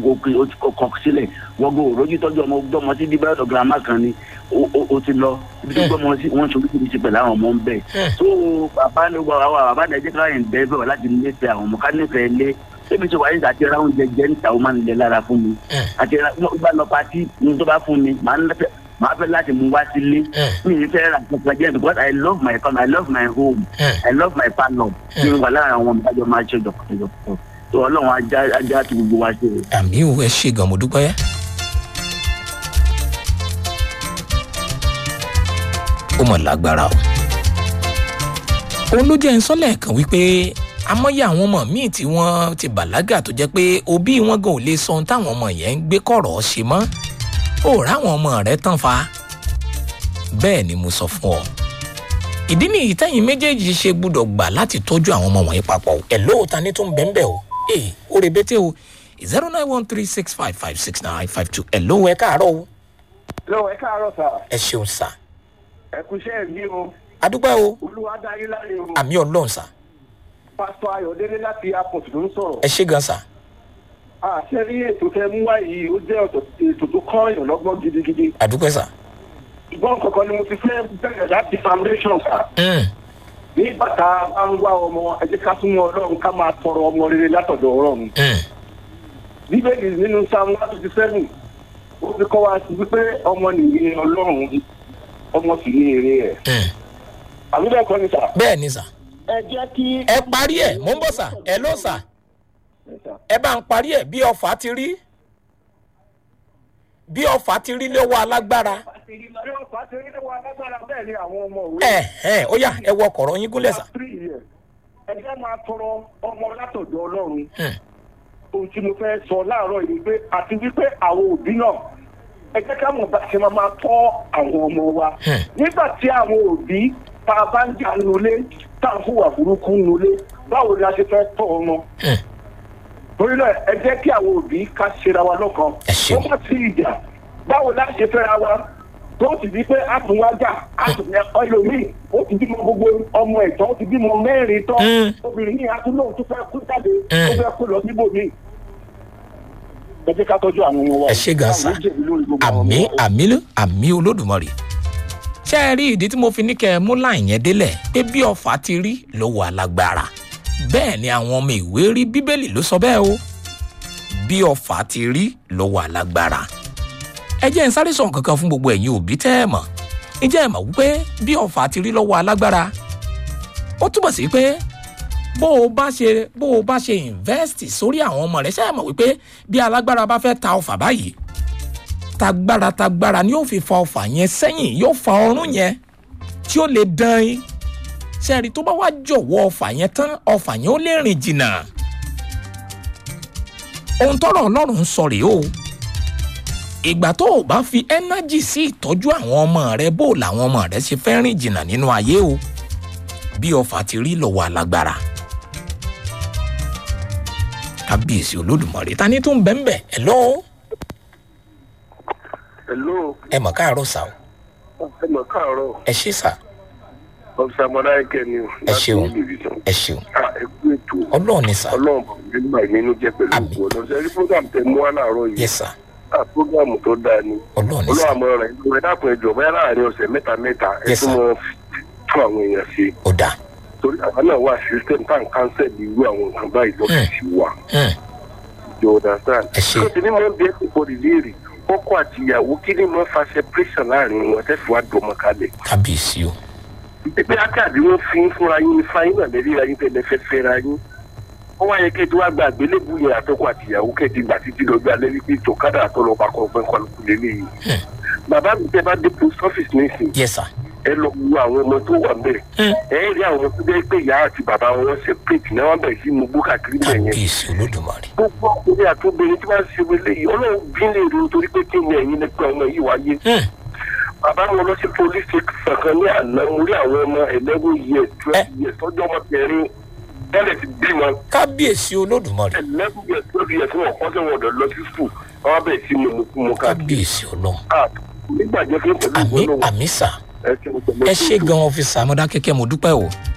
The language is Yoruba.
òkè ó ti kọ sílẹ̀ wọ́n gbọ́ òrójú tọ́jú ọmọ gbọ́mọ sí bíbá ọ̀dọ̀ girama kan ni ó- ó ó ti lọ ibi tó gbọ́mọ sí wọ́n ṣojú kìí ṣe pẹ̀lú àwọn ọmọ ń bẹ̀. tó bàbá ní wà wà bàbá nàìjíríà káyọ̀ ń bẹ́ẹ̀ bẹ̀ wá láti nífẹ̀ẹ́ àwọn ọmọ ká nífẹ̀ẹ́ lé ebi tí wàá ní àti ra oúnjẹ jẹ níta ó máa ń lẹ lára fún mi àti ra bá lọ pati ní tó bá fún mi màá ń lẹ́fẹ̀ẹ́ màá fẹ́ láti mú wá sílé mi ì fẹ́ ra kankan jẹ́ because I love my family I love my home I love my parlour mi wà lára àwọn ọmọ ìdájọ́ máa ṣe jọ̀kọ̀jọ̀kọ̀ tó ọlọ́run ajá ajá tí gbogbo wa ṣe. àmì ò ẹ ṣe gan mo dúpẹ́. ó mọ̀ lágbára o. òun ló jẹ́ ìsọ́lẹ̀ kan wípé amọ́yé àwọn ọmọ míì tí wọ́n ti bàlágà tó jẹ́ pé òbí wọn gan ò lè sọ ohun táwọn ọmọ yẹn ń gbé kọ̀rọ̀ ṣe mọ́ ó ráwọn ọmọ rẹ̀ tán fa bẹ́ẹ̀ ni mo sọ fún ọ ìdí nìyí tẹ́yìn méjèèjì ṣe gbúdọ̀ gbà láti tọ́jú àwọn ọmọ wọ̀nyí papọ̀ ẹ̀ lóòótá ní tó ń bẹ́ẹ̀ bẹ́ẹ̀ o ee ó rebete o zero nine one three six five five six nine five two ẹ̀ lówó ẹ káàárọ̀ o lọ́wọ́ ẹ káàárọ̀ sà ẹ ṣeun sà ẹ kú iṣẹ́ mi o adúpẹ́ o olúwa darí láre o àmì ọlọ́run sà pásítọ̀ ayọ̀délé láti airport ló ń sọ̀rọ̀ ẹ ṣe gan sà àṣẹ rí ètò tẹ mú wá yìí ó jẹ́ ọ̀tọ̀ ètò tó kọ́ èèyàn lọ́gbọ́n gidigidi adúpẹ́ sà ìgbọ́n kankan ni mo ti fẹ́ bẹ̀rẹ̀ láti foundation sà Mm, nígbà tá a bá ń wá ọmọ ẹ jẹ́ ká súnmọ́ ọlọ́run ká máa tọrọ ọmọ rere látọ̀dọ̀ ọlọ́run mm, bíbélì nínú psalm one twenty seven ó fi kọ́ wa sí wípé ọmọ nìyí ọlọ́run ọmọ sì ní èrè ẹ̀ mm. àbí bẹ́ẹ̀ kọ́ ni sà bẹ́ẹ̀ ni sà ẹ jẹ́ kí. ẹ parí ẹ̀ mò ń bọ̀ sà ẹ ló sà ẹ bá ń parí ẹ̀ bí ọfà ti rí bí ọfà ti rí lọ́wọ́ alágbára bẹ́ẹ̀ ni àwọn ọmọ òwe. ẹ ẹ ó yá ẹ wọ ọkọ̀rọ̀ yín gúnlẹ̀ sà three years ẹ jẹ́ máa tọrọ ọmọ látọ̀dọ̀ ọlọ́run Mm, ohun tí mo fẹ́ sọ láàárọ̀ yìí pé àti wípé àwọn òbí náà ẹ jẹ́ ká mọ̀ bá ṣe máa máa tọ́ àwọn ọmọ wa Hmm. nígbà tí àwọn òbí tá a bá ń jà nulẹ̀ tá a fún wà burúkú nulẹ̀ báwo ni a ṣe fẹ́ tọ́ ọmọ mm. torí náà ẹ jẹ́ kí àwọn òbí ká ṣera wa lọ́kàn Ẹ ṣeun. wọ́n bá ti ìjà báwo la ṣe fẹ́ra wa tó ti di pé a tún wá jà a tún ní ẹlòmíì ó ti bímọ gbogbo ọmọ ẹ̀tọ́ ó ti bímọ mẹ́rin tán Mm. obìnrin yìí a tún lóun tó fẹ́ kú jáde Mm. ó fẹ́ kú lọ síbòmíì ẹ jẹ́ ká tọ́jú àwọn ọmọ wa Ẹ ṣé gan sà. Káwọn jẹ̀bi lórí gbogbo àwọn àmì ọmọ wa. àmì ló- àmì olódùmarè ṣé ẹ rí ìdí tí mo fi ní kẹ ẹ mú láì yẹn délẹ̀ pé bí ọfà ti rí ló wà lágbára bẹ́ẹ̀ ni àwọn ọmọ ìwé rí bíbélì ló sọ bẹ́ẹ̀ o bí ọfà ti rí ló wà lágbára ẹ jẹ́ ń sáré sọ̀rọ̀ kankan fún gbogbo ẹ̀yin òbí tẹ́ ẹ mọ̀ ǹjẹ́ ẹ mọ̀ wípé bí ọfà ti rí lọ́wọ́ alágbára ó túbọ̀ sí pé bó o bá ṣe bó o bá ṣe invest sórí àwọn ọmọ rẹ ṣe é mọ̀ wípé bí alágbára bá fẹ́ ta ọfà báyìí tagbára tagbára ni yóò fi fa ọfà yẹn sẹ́yìn yóò fa ọrùn yẹn tí ó lè dán in sẹ́ẹ̀rì tó bá wá jọ̀wọ́ ọfà yẹn tán ọfà yẹn ó lè rìn jìnnà ohun tọrọ ọlọ́run ń sọ rèé o ìgbà tó o bá fi ẹ́nájì sí ìtọ́jú àwọn ọmọ rẹ bó làwọn ọmọ rẹ ṣe fẹ́ rìn jìnnà nínú ayé o bí ọfà ti rí lọ́wọ́ alágbára kábíyèsí olódùmarè ta ni tó ń bẹ́ẹ̀ bẹ́ẹ̀ ẹ̀ lọ́wọ́ hello ẹ mọ̀ káàárọ̀ sá o ẹ mọ̀ káàárọ̀ ẹ ṣé sá ọ̀sẹ̀ amọ̀dáyẹ̀kẹ́ ni o ẹ ṣeun láti ìlú ìbísàn. ẹ ṣeun Ah, ẹ kú ètò ọlọ́run ni sá ọlọ́run bọ̀ nígbà ìnínú jẹ́ pẹ̀lú Àmín. ògùn ọ̀nà ṣe rí program tẹ mú wá láàárọ̀ yìí yẹ sá ah program tó dáa ni ọlọ́run ni sá olúwa mọ rẹ ìlú ẹ dákun ẹjọ bóyá láàrin ọ̀sẹ̀ mẹ́ta mẹ́ta ẹ Yes, tún sir. mọ tún àwọn èèyàn ṣe ó dáa torí àwọn náà wà system tan cancel irú àwọn nǹkan báyìí lọ́fíìsì wa Hmm, you understand. Ẹ ṣé. tó ti ní mọ bí ẹ ti bọ ìlérí ọkọ àti ìyàwó kí ni mo fa separation láàrin wọn tẹ́ fi wá dọmọ kalẹ̀. kábíyèsí o pé ákàdé wọn fi ń fúnra yín ní fáyín náà lẹ́rí ra yín tẹ́lẹ̀ fẹ́ fẹ́ra yín. wọ́n wá yẹ kí ètò àgbà àgbélébù yẹn àtọkọ àti ìyàwó kẹ́ẹ̀dì gbà títí lọ́jọ́ alẹ́ wípé tòkádà àtọlọ́pàá kan ọgbẹ́ kọlùkù lélẹ́yìn. bàbá mi tẹ bá dé post office nísìnyí yẹ sá ẹ lọ wo àwọn ọmọ tó wà ńbẹ̀ Hmm, ẹ rí àwọn ọmọ tó jẹ́ pé ìyá àti bàbá wọn separate náà wọ́n bẹ̀rẹ̀ sí mú gbó káàkiri bẹ̀ yẹn kábíyèsí olódùmarè gbogbo ọkùnrin àti obìnrin tí wọ́n ṣe wọlé yìí ọlọ́run bí lè rí nítorí pé kí ni ẹ̀yin nípa ọmọ yìí wáyé Hmm, bàbá wọn lọ sí police station kan ní àná mo rí àwọn ọmọ eleven years twelve years tọ́jú ọmọ kẹrin tẹ́lẹ̀ ti bí wọn kábíyèsí olódùmarè eleven years twelve years wọn kọ́ sẹ́wọ̀n ọ̀dọ̀ lọ sí school wọn bẹ̀rẹ̀ sí mú mú mú káàkiri kábíyèsí ọlọ́run nígbàjẹ́ fún pẹ̀lú àmì ìgbọ́lọ́wọ́ àmì sá ẹ ṣe mo pẹ̀lú ẹ ṣé gan ọfíìsì amọ̀dákẹ́kẹ́ mo dúpẹ́ o